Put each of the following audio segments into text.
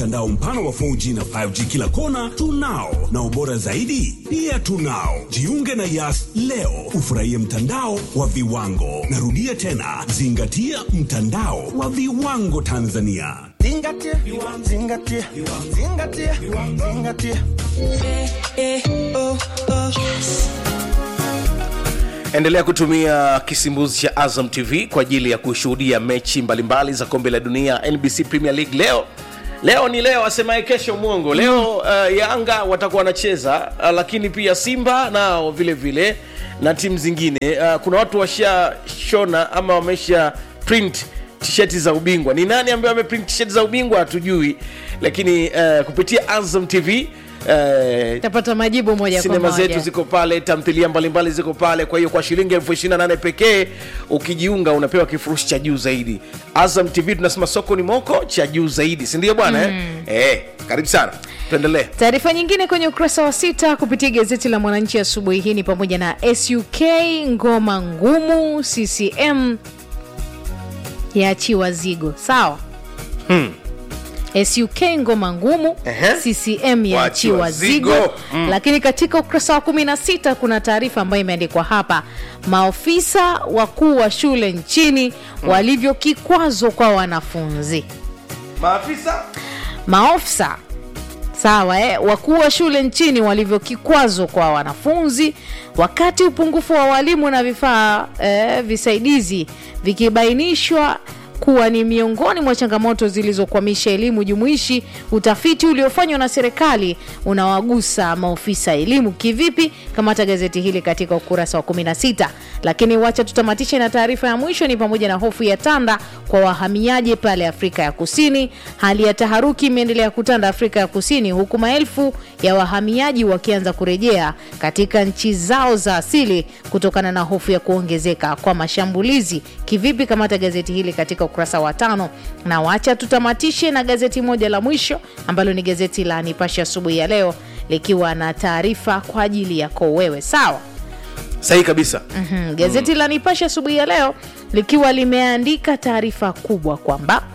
mtandao mpana wa 4G na 5G kila kona tunao, na ubora zaidi pia tunao. Jiunge na Yas leo ufurahie mtandao wa viwango. Narudia tena, zingatia mtandao wa viwango Tanzania. Zingatia, zingatia, zingatia, zingatia. endelea kutumia kisimbuzi cha azam tv kwa ajili ya kushuhudia mechi mbalimbali za kombe la dunia nbc premier league leo leo ni leo asemaye kesho mwongo leo uh, yanga watakuwa wanacheza uh, lakini pia simba nao vile vile na timu zingine uh, kuna watu washashona ama wamesha print tisheti za ubingwa ni nani ambaye ameprint tisheti za ubingwa hatujui lakini uh, kupitia azam tv uh, tapata majibu moja kwa sinema moja zetu ziko pale tamthilia mbalimbali ziko pale kwa hiyo kwa shilingi elfu ishiri na nane pekee ukijiunga unapewa kifurushi cha juu zaidi azam tv tunasema soko ni moko cha juu zaidi sindio bwana mm. eh? eh, karibu sana tuendelee taarifa nyingine kwenye ukurasa wa sita kupitia gazeti la mwananchi asubuhi hii ni pamoja na suk ngoma ngumu ccm yaachiwa zigo sawa hmm. suk ngoma ngumu Ehe. ccm yaachiwa Waachiwa zigo. zigo Mm. lakini katika ukurasa wa 16 kuna taarifa ambayo imeandikwa hapa maofisa wakuu wa shule nchini walivyo kikwazo kwa wanafunzi maafisa maofisa sawa eh, wakuu wa shule nchini walivyo kikwazo kwa wanafunzi wakati upungufu wa walimu na vifaa eh, visaidizi vikibainishwa kuwa ni miongoni mwa changamoto zilizokwamisha elimu jumuishi utafiti uliofanywa na serikali unawagusa maofisa elimu kivipi kamata gazeti hili katika ukurasa wa 16 lakini wacha tutamatishe na taarifa ya mwisho ni pamoja na hofu ya tanda kwa wahamiaji pale afrika ya kusini hali ya taharuki imeendelea kutanda afrika ya kusini huku maelfu ya wahamiaji wakianza kurejea katika nchi zao za asili kutokana na hofu ya kuongezeka kwa mashambulizi kivipi kamata gazeti hili katika ukurasa wa tano na wacha tutamatishe na gazeti moja la mwisho ambalo ni gazeti la nipashe asubuhi ya leo likiwa na taarifa kwa ajili yako wewe sawa sahihi kabisa mm, gazeti la nipashe asubuhi ya leo likiwa limeandika taarifa kubwa kwamba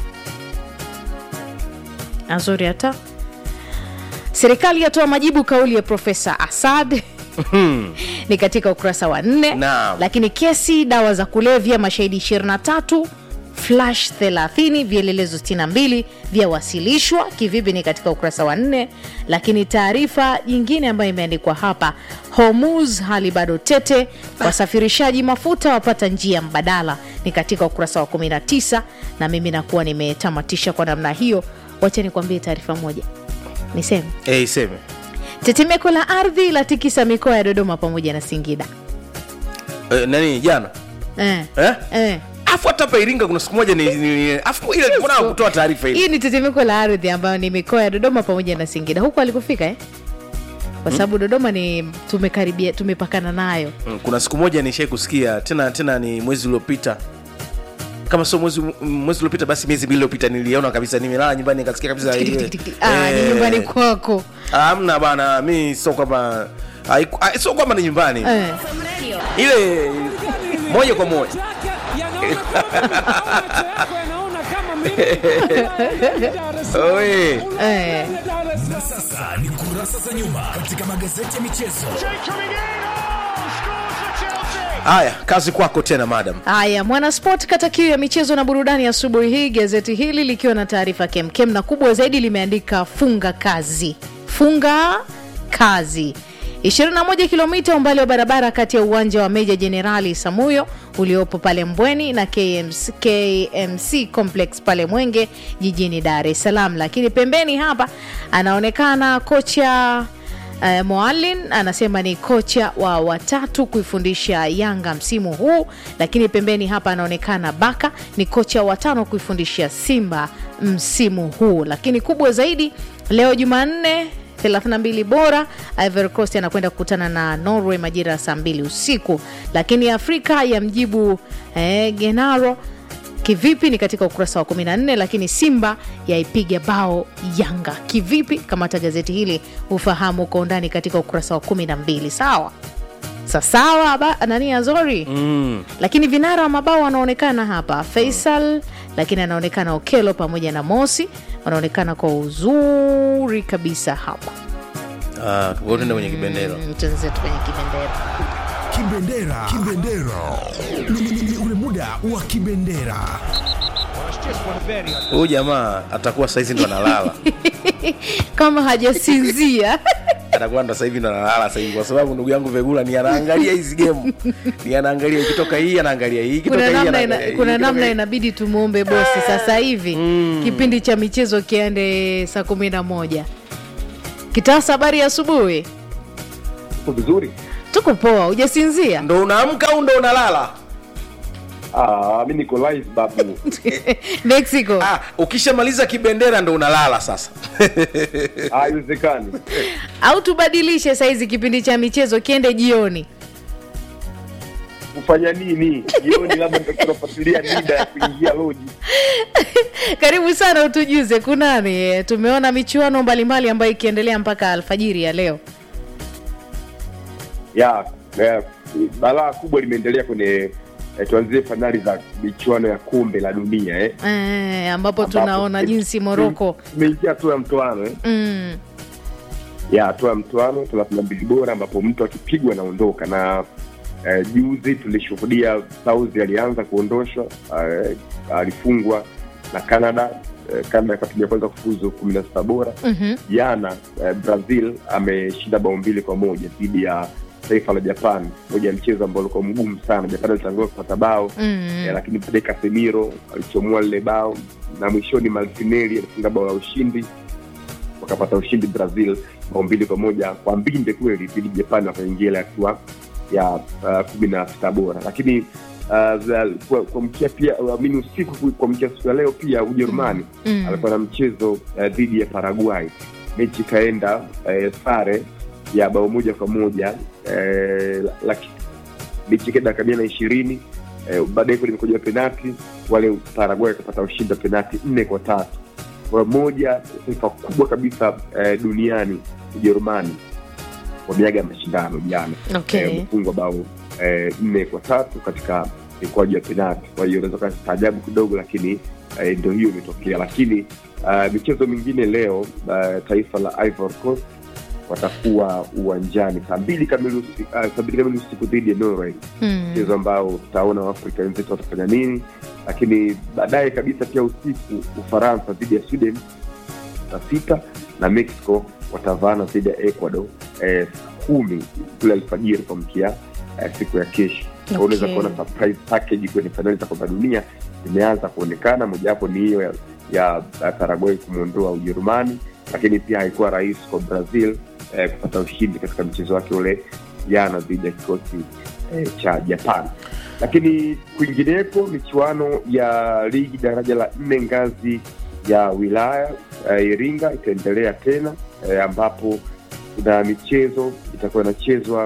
azuri hata serikali yatoa majibu kauli ya profesa asad ni katika ukurasa wa nne Naam. lakini kesi dawa za kulevya mashahidi 23 flash 30 vielelezo 62 vyawasilishwa kivipi ni katika ukurasa wa nne lakini taarifa nyingine ambayo imeandikwa hapa hormuz hali bado tete wasafirishaji mafuta wapata njia mbadala ni katika ukurasa wa 19 na mimi nakuwa nimetamatisha kwa namna hiyo wacha nikwambie taarifa moja niseme eh, iseme tetemeko la ardhi la tikisa mikoa ya dodoma pamoja na singida eh, nani jana eh. eh? Eh. afu hata hapa iringa kuna siku moja ni, ni, ni afu ile mbona kutoa taarifa hii hii ni tetemeko la ardhi ambayo ni mikoa ya dodoma pamoja na singida huku alikufika eh? kwa sababu dodoma ni tumekaribia tumepakana nayo Mm, kuna siku moja nishai kusikia tena tena ni mwezi uliopita kama sio mwezi mwezi uliopita basi miezi mbili iliyopita niliona kabisa nimelala nyumbani nikasikia kabisa Tik, ile- tik, tik, tik. Ah, ni eh, nyumbani kwako ah, hamna bana mi sio kwamba haiku- ah, sio kwamba ni nyumbani eh. ile moja kwa moja Oe. Eh. Na sasa ni kurasa za nyuma katika magazeti ya michezo. haya kazi kwako tena madam haya mwanasport kata kiu ya michezo na burudani asubuhi hii gazeti hili likiwa na taarifa kemkem na kubwa zaidi limeandika funga kazi funga kazi 21 kilomita umbali wa barabara kati ya uwanja wa meja jenerali samuyo uliopo pale mbweni na KMC, kmc complex pale mwenge jijini dar es salaam lakini pembeni hapa anaonekana kocha Uh, Moalin anasema ni kocha wa watatu kuifundisha Yanga msimu huu, lakini pembeni hapa anaonekana Baka ni kocha wa tano kuifundisha Simba msimu huu. Lakini kubwa zaidi leo Jumanne 32 bora Ivory Coast anakwenda kukutana na Norway majira ya saa mbili usiku, lakini Afrika ya mjibu eh, Genaro kivipi ni katika ukurasa wa 14 lakini simba yaipiga bao yanga kivipi kamata gazeti hili ufahamu kwa undani katika ukurasa wa 12 sawa sasawa ba- nani azori mm. lakini vinara wa mabao wanaonekana hapa faisal lakini anaonekana okelo pamoja na mosi wanaonekana kwa uzuri kabisa hapa Ah, kwa hiyo tuende kwenye kibendera Mm, twenzetu kwenye kibendera Kibendera. Kibendera. Ni- ni- ni ule muda wa kibendera. huyu jamaa atakuwa saizi ndo analala kama hajasinzia atakuwa ndo sahivi ndo analala sahivi kwa sababu ndugu yangu vegula ni anaangalia hizi gemu ni anaangalia ikitoka hii anaangalia hii ikitoka kuna hii namna, anaangalia ina, hii, kuna ikitoka namna hii. inabidi tumwombe bosi sasa hivi kipindi cha michezo kiende saa kumi na moja kitasa habari ya asubuhi vizuri tuko poa hujasinzia ndo unaamka au ndo unalala ah, mi niko live babu mexico ah, ukishamaliza kibendera ndo unalala sasa Ah, haiwezekani au tubadilishe saizi kipindi cha michezo kiende jioni kufanya nini jioni labda nitakunafuatilia nida ya kuingia loji karibu sana utujuze kunani eh, tumeona michuano mbalimbali ambayo ikiendelea mpaka alfajiri ya leo ya eh, balaa kubwa limeendelea kwenye eh, tuanzie fainali za michuano ya kombe la dunia eh. eh, ambapo Ambapo tunaona tume- jinsi moroko tumeingia hatua ya mtoano eh. mm, ya hatua ya mtoano thelathini na mbili bora ambapo mtu akipigwa anaondoka na eh, juzi tulishuhudia Saudi alianza kuondoshwa eh, alifungwa na Canada eh, Canada ikawa timu ya kwanza kufuzu kumi na sita bora mhm, jana eh, Brazil ameshinda bao mbili kwa moja dhidi ya taifa la Japan, moja ya mchezo ambao ulikuwa mgumu sana. Japan alitangulia kupata bao mm. eh, lakini baadaye Casemiro alichomoa lile bao na mwishoni Martinelli alifunga bao la ushindi, wakapata ushindi Brazil bao mbili kwa moja kwa mbinde kweli dhidi ya Japan, wakaingia ile hatua ya uh, kumi na sita bora. Lakini uh, za- kwa- kuamkia pia amini usiku kuamkia siku ya leo pia Ujerumani Mm. alikuwa na mchezo uh, dhidi ya Paraguay, mechi ikaenda uh, sare ya bao moja kwa moja uh, laki mechi ikaenda dakika mia na ishirini eh, baadaye kule imekuja penati wale Paraguay akapata ushindi wa penati nne kwa tatu kwa moja taifa kubwa kabisa eh, duniani Ujerumani wameaga mashindano jana Okay. Eh, wamefungwa bao eh, nne kwa tatu katika mikwaju ya penati kwa hiyo unaweza kastaajabu kidogo lakini eh, ndio hiyo imetokea lakini uh, michezo mingine leo uh, taifa la Ivory Coast watakuwa uwanjani saa mbili kamili usi- uh, saa mbili kamili usiku dhidi ya Norway Mm. mchezo ambao tutaona waafrika wenzetu watafanya nini lakini baadaye kabisa pia usiku ufaransa dhidi ya sweden saa sita na mexico watavaana dhidi ya ecuador eh, saa kumi kule alfajiri kuamkia eh, siku ya kesho Kwa hiyo unaweza Okay. kuona surprise package kwenye fainali za kombe la dunia imeanza kuonekana mojawapo ni hiyo ya, ya, ya paraguay kumwondoa ujerumani lakini pia haikuwa rahisi kwa brazil eh, kupata ushindi katika mchezo wake ule jana dhidi ya kikosi eh, cha japan lakini kwingineko michuano ya ligi daraja la nne ngazi ya wilaya eh, iringa itaendelea tena eh, ambapo kuna michezo itakuwa inachezwa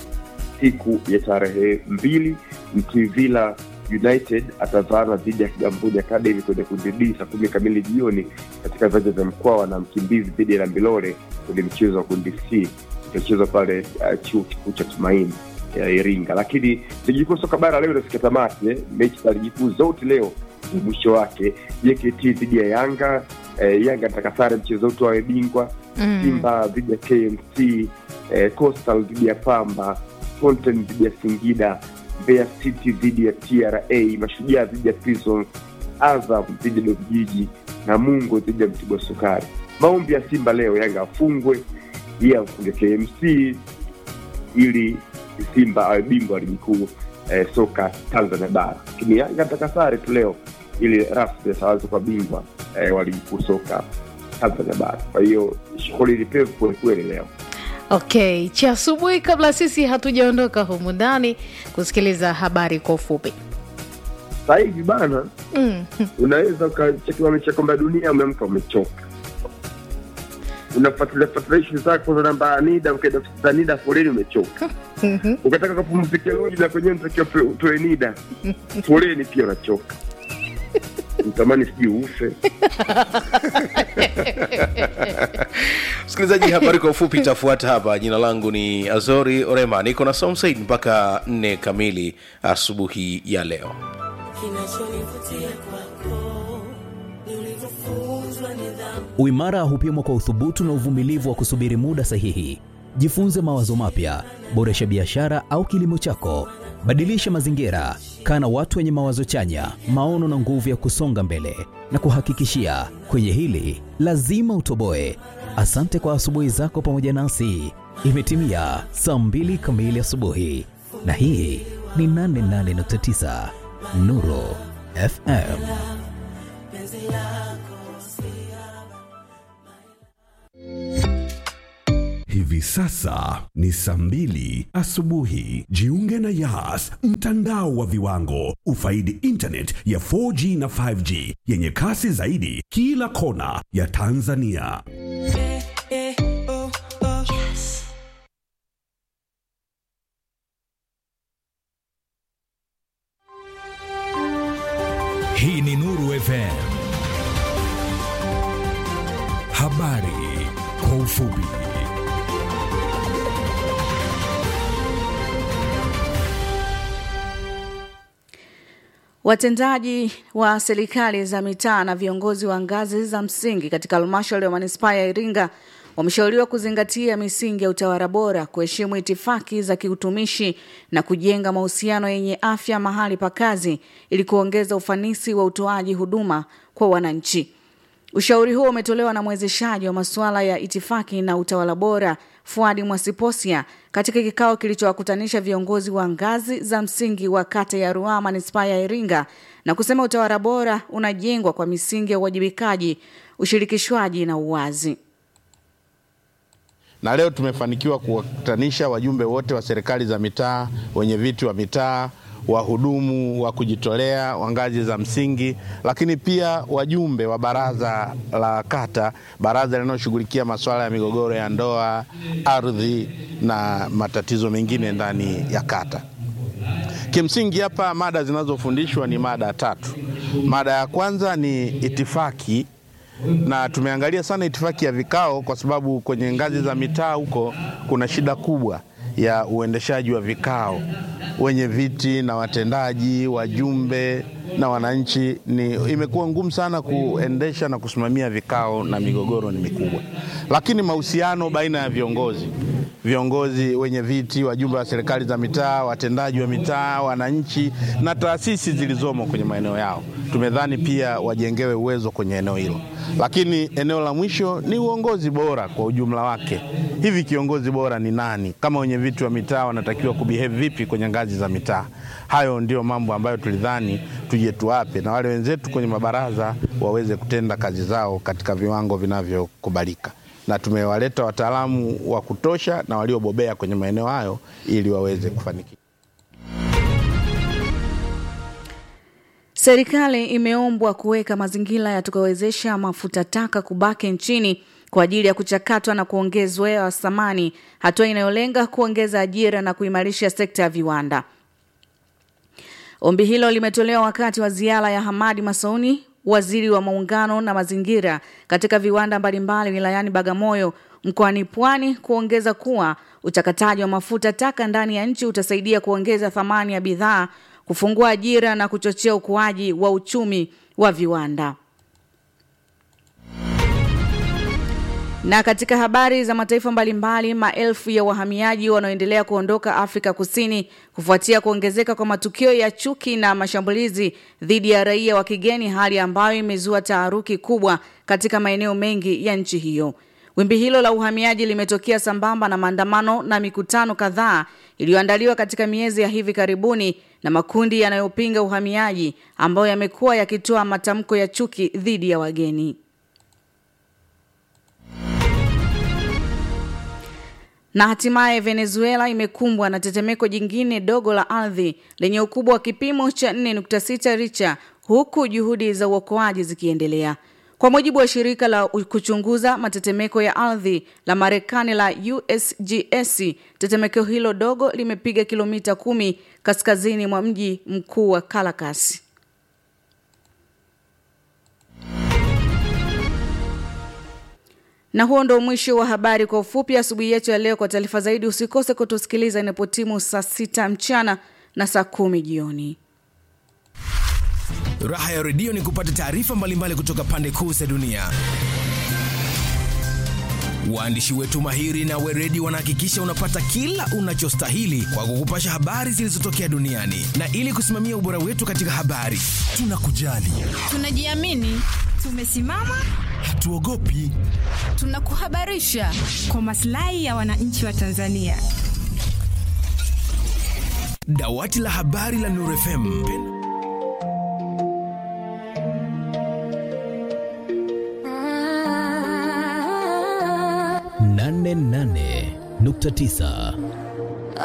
siku ya tarehe mbili mtwivila united atavaana dhidi ya kigamboni academy kwenye kundi d saa kumi kamili jioni katika viwanja vya mkwawa na mkimbizi dhidi ya lambilore kwenye mchezo wa kundi c itachezwa pale uh, chuo kikuu cha tumaini ya iringa lakini ligi kuu soka bara leo inafikia tamati eh? mechi za ligi kuu zote leo ni mwisho wake jkt dhidi ya yanga eh, yanga nataka sare mchezo wote wawe bingwa Mm. simba dhidi ya kmc eh, coastal dhidi ya pamba Fountain dhidi ya singida mbeya city dhidi ya tra mashujaa dhidi ya prison azam dhidi ya dodjiji na mungo dhidi ya mtibwa sukari maombi ya simba leo yanga afungwe iye amfunge kmc ili simba awe bingwa wa ligi kuu eh, soka tanzania bara lakini yanga nataka sare tu leo ili rasmi ataweza kuwa bingwa eh, wa ligi kuu soka tanzania bara kwa hiyo shughuli ni pevu kwelikweli leo okay cha asubuhi kabla sisi hatujaondoka humu ndani kusikiliza habari kwa ufupi sasa hivi bana mm. unaweza ukachekiwa mechi ya kombe la dunia umeamka umechoka unafuatilia fuatilia shughuli zako za namba ya nida ukaenda ofisi za nida foleni umechoka ukataka kapumzike loji na kwenyewe ntakiwa utoe nida foleni pia unachoka utamani sijui ufe msikilizaji habari kwa ufupi itafuata hapa jina langu ni azori orema niko na somsaid mpaka nne kamili asubuhi ya leo kinachonivutia kwako ni ulivyofunzwa nidhamu Uimara hupimwa kwa uthubutu na uvumilivu wa kusubiri muda sahihi. Jifunze mawazo mapya, boresha biashara au kilimo chako, badilisha mazingira, kaa na watu wenye mawazo chanya, maono na nguvu ya kusonga mbele. Na kuhakikishia kwenye hili lazima utoboe. Asante kwa asubuhi zako pamoja nasi. Imetimia saa mbili kamili asubuhi, na hii ni 88.9 Nuru FM. Hivi sasa ni saa mbili asubuhi. Jiunge na Yas, mtandao wa viwango. Ufaidi internet ya 4G na 5G yenye kasi zaidi kila kona ya Tanzania. Hii ni Nuru FM. Habari kwa ufupi. Watendaji wa serikali za mitaa na viongozi wa ngazi za msingi katika halmashauri ya manispaa ya Iringa wameshauriwa kuzingatia misingi ya utawala bora, kuheshimu itifaki za kiutumishi na kujenga mahusiano yenye afya mahali pa kazi ili kuongeza ufanisi wa utoaji huduma kwa wananchi. Ushauri huo umetolewa na mwezeshaji wa masuala ya itifaki na utawala bora Fuadi Mwasiposia katika kikao kilichowakutanisha viongozi wa ngazi za msingi wa kata ya Ruaha manispaa ya Iringa na kusema utawala bora unajengwa kwa misingi ya uwajibikaji, ushirikishwaji na uwazi. na leo tumefanikiwa kuwakutanisha wajumbe wote wa serikali za mitaa, wenye viti wa mitaa, wahudumu wa kujitolea wa ngazi za msingi, lakini pia wajumbe wa baraza la kata, baraza linaloshughulikia masuala ya migogoro ya ndoa, ardhi na matatizo mengine ndani ya kata. Kimsingi hapa mada zinazofundishwa ni mada tatu. Mada ya kwanza ni itifaki na tumeangalia sana itifaki ya vikao kwa sababu kwenye ngazi za mitaa huko kuna shida kubwa ya uendeshaji wa vikao. Wenye viti na watendaji, wajumbe na wananchi, ni imekuwa ngumu sana kuendesha na kusimamia vikao na migogoro ni mikubwa. Lakini mahusiano baina ya viongozi viongozi wenye viti, wajumbe wa serikali za mitaa, watendaji wa mitaa, wananchi na taasisi zilizomo kwenye maeneo yao, tumedhani pia wajengewe uwezo kwenye eneo hilo. Lakini eneo la mwisho ni uongozi bora kwa ujumla wake. Hivi kiongozi bora ni nani? Kama wenye viti wa mitaa wanatakiwa kubehave vipi kwenye ngazi za mitaa? Hayo ndio mambo ambayo tulidhani tuje tuwape, na wale wenzetu kwenye mabaraza waweze kutenda kazi zao katika viwango vinavyokubalika na tumewaleta wataalamu wa kutosha na waliobobea kwenye maeneo hayo ili waweze kufanikiwa. Serikali imeombwa kuweka mazingira yatakayowezesha mafuta taka kubaki nchini kwa ajili ya kuchakatwa na kuongezwa thamani, hatua inayolenga kuongeza ajira na kuimarisha sekta ya viwanda. Ombi hilo limetolewa wakati wa ziara ya Hamadi Masauni, waziri wa muungano na mazingira, katika viwanda mbalimbali wilayani Bagamoyo mkoani Pwani, kuongeza kuwa uchakataji wa mafuta taka ndani ya nchi utasaidia kuongeza thamani ya bidhaa, kufungua ajira na kuchochea ukuaji wa uchumi wa viwanda. Na katika habari za mataifa mbalimbali, maelfu ya wahamiaji wanaoendelea kuondoka Afrika Kusini kufuatia kuongezeka kwa matukio ya chuki na mashambulizi dhidi ya raia wa kigeni, hali ambayo imezua taharuki kubwa katika maeneo mengi ya nchi hiyo. Wimbi hilo la uhamiaji limetokea sambamba na maandamano na mikutano kadhaa iliyoandaliwa katika miezi ya hivi karibuni na makundi yanayopinga uhamiaji ambayo yamekuwa yakitoa matamko ya chuki dhidi ya wageni. Na hatimaye Venezuela imekumbwa na tetemeko jingine dogo la ardhi lenye ukubwa wa kipimo cha 4.6 Richter huku juhudi za uokoaji zikiendelea. Kwa mujibu wa shirika la kuchunguza matetemeko ya ardhi la Marekani la USGS, tetemeko hilo dogo limepiga kilomita kumi kaskazini mwa mji mkuu wa Caracas. Na huo ndo mwisho wa habari kwa ufupi asubuhi yetu ya leo. Kwa taarifa zaidi, usikose kutusikiliza inapotimu saa sita mchana na saa kumi jioni. Raha ya redio ni kupata taarifa mbalimbali kutoka pande kuu za dunia. Waandishi wetu mahiri na weredi wanahakikisha unapata kila unachostahili kwa kukupasha habari zilizotokea duniani, na ili kusimamia ubora wetu katika habari, tunakujali, Tunajiamini, tumesimama, hatuogopi. tunakuhabarisha kwa maslahi ya wananchi wa Tanzania. Dawati la habari la Nuru FM. nane nane nukta tisa